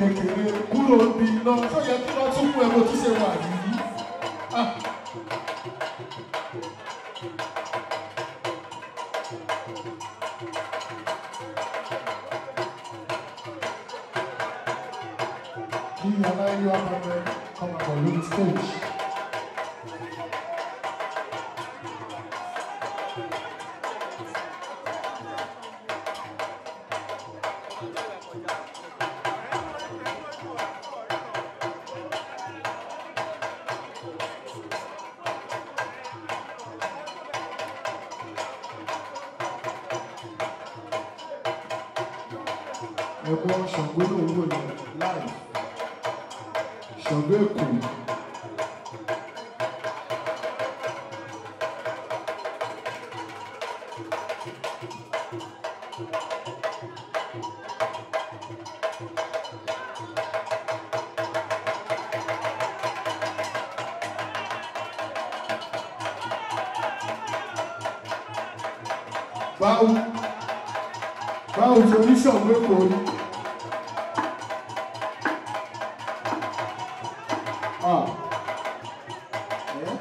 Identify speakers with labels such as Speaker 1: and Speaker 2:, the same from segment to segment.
Speaker 1: kékeré kúrò níbi iná tó yẹ kí wọ́n tún mú ẹ bó tún ṣe wà yìí. Ah. kí aláìyọ abẹ́rẹ́ kọ́mọ bọ̀ lórí stage. ẹ̀gbọ́n ṣàngó ló ń wò yẹn láì ṣàngó èkó. báwo báwo ṣe oníṣàngó èkó ni. Ah. Eh?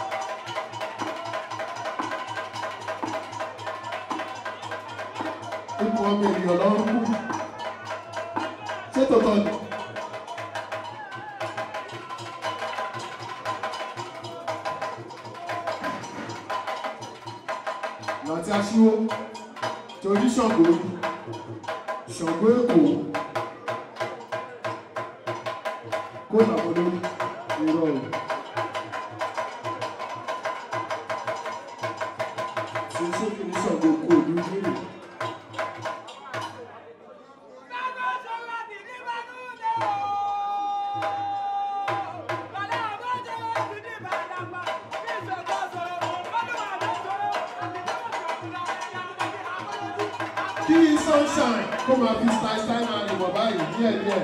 Speaker 1: Ipò ọmọ ènìyàn lọ́rùn kú. Ṣé tòótọ́ ni? Láti aṣíwó, torí Ṣàngó, Ṣàngó Èkó, kó làwọn lórí irọ́ o. Ṣé ṣé kí ni Ṣàngó kó o ní ìbéèrè? Kí sunshine kó máa fi style style máa lè wọ̀ báyìí díẹ̀díẹ̀.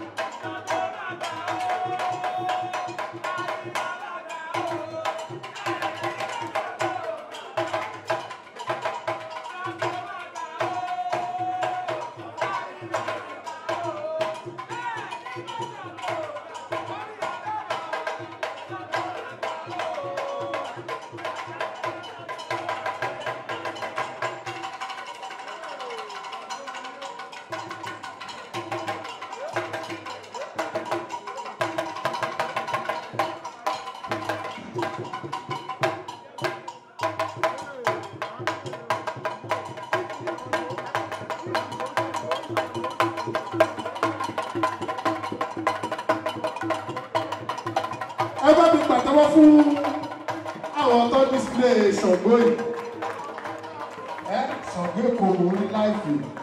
Speaker 1: ẹ bá mi pàtẹ́wọ́ fún àwọn tó display Ṣàngó yìí ẹ Ṣàngó Èkó orí láìpẹ́